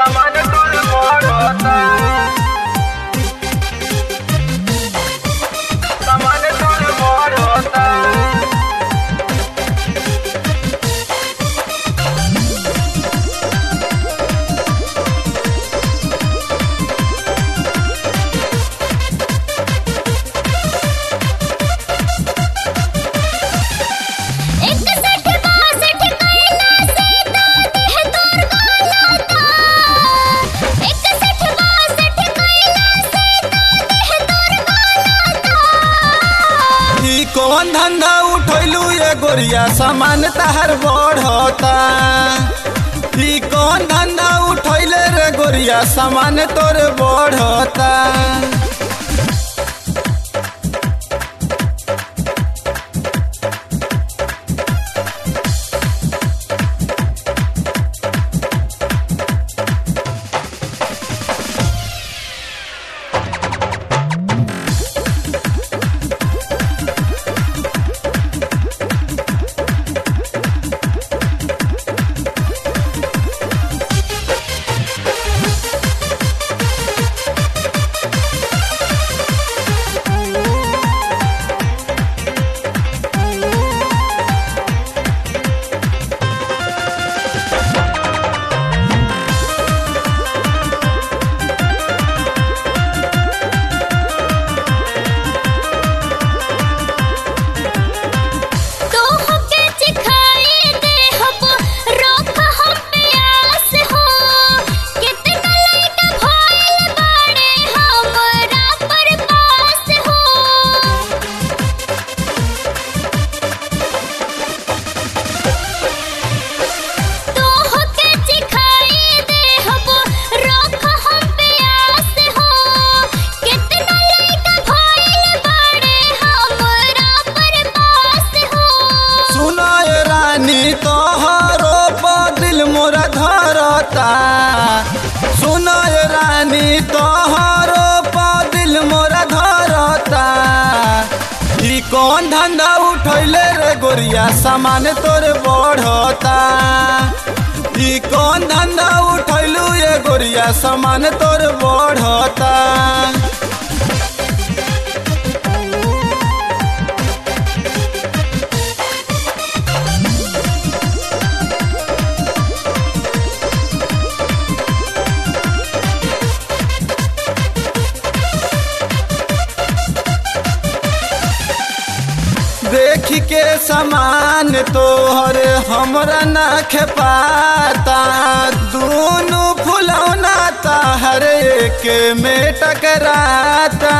सामान कुल मोड़ता सामान कुल मोड़ता इकसठ बासठ कैला से तो देह तोर गलता इकसठ बासठ कैला से तो देह तोर गलता ई कौन धंधा उठैलू ये गोरिया सामान तहर बढ़ता ई कौन धंधा उठैले रे गोरिया सामान तोर बढ़ता तो हमके चिखाई दे हम रोक हम प्यास हो कितना लइका भइल बाड़े हमरा पर पास हो तो हमके चिखाई दे हम रोक हम प्यास हो कितना लइका भइल बाड़े हमरा पर पास हो सुनो ये रानी तोहरो पर दिल मोरा धरता सुनो ये रानी तोहरो पर दिल मोरा धरता ई कौन धंधा उठैले रे गोरिया सामान तोर बढ़ता ई कौन धंधा उठैलू ये गोरिया सामान तोर बढ़ता देख के समान तोहर हमरा ना खेपाता दोनों फुलौना हर एक में टकराता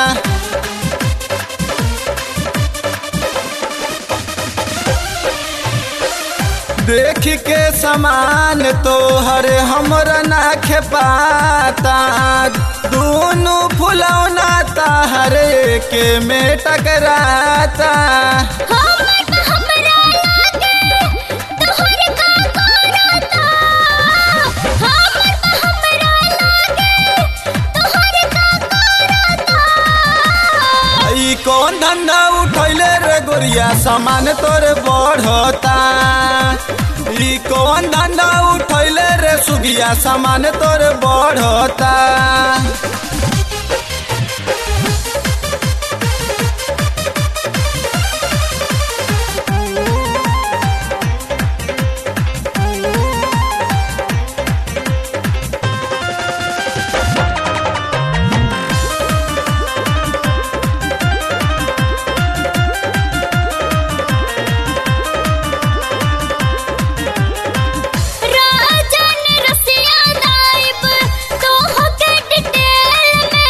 देख के समान तोहर हमरा ना खेपाता दोनों फुलौना हर एक में टकराता हमर त हमरा लागे तोहर का करता हमर त हमरा लागे तोहर का करता ई कौन धंधा उठैले रे गोरिया सामान तोर बढ़ता ई कौन धंधा उठैले रे सुगिया सामान तोर बढ़ता राजन रसिया नाइब तोह के डिटेल में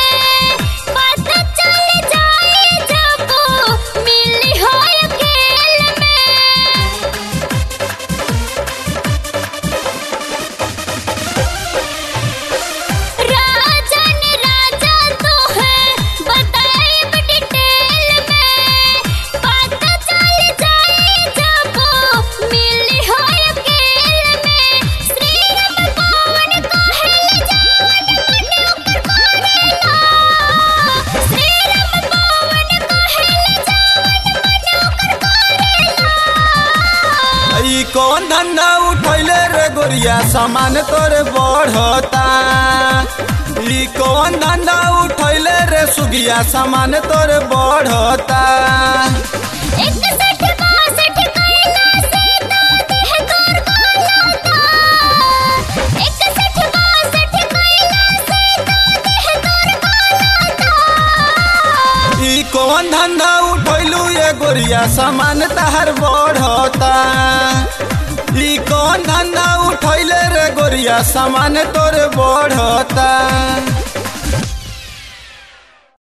सामान तोर बढ़ता ई कौन धंधा उठैले रे सुगिया सामान तोर बढ़ता इकसठ बासठ कैला से तो देह तोर गलता इकसठ बासठ कैला से तो देह तोर गलता ई कौन धंधा उठैलू ये गोरिया सामान तहर बढ़ता ई कौन धंधा उठैले रे गोरिया सामान तोर बढ़ता